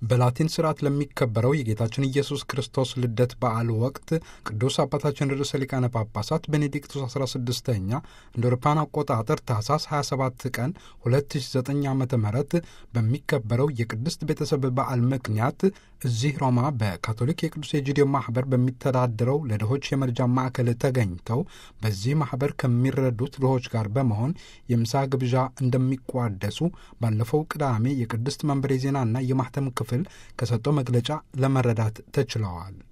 በላቲን ስርዓት ለሚከበረው የጌታችን ኢየሱስ ክርስቶስ ልደት በዓል ወቅት ቅዱስ አባታችን ርዕሰ ሊቃነ ጳጳሳት ቤኔዲክቱስ 16ኛ እንደ አውሮፓውያን አቆጣጠር ታህሳስ 27 ቀን 2009 ዓ ም በሚከበረው የቅድስት ቤተሰብ በዓል ምክንያት እዚህ ሮማ በካቶሊክ የቅዱስ ኤጂዲዮ ማህበር በሚተዳደረው ለድሆች የመርጃ ማዕከል ተገኝተው በዚህ ማህበር ከሚረዱት ድሆች ጋር በመሆን የምሳ ግብዣ እንደሚቋደሱ ባለፈው ቅዳሜ የቅድስት መንበሬ ዜናና የማህተም ክፍል ከሰጠው መግለጫ ለመረዳት ተችለዋል።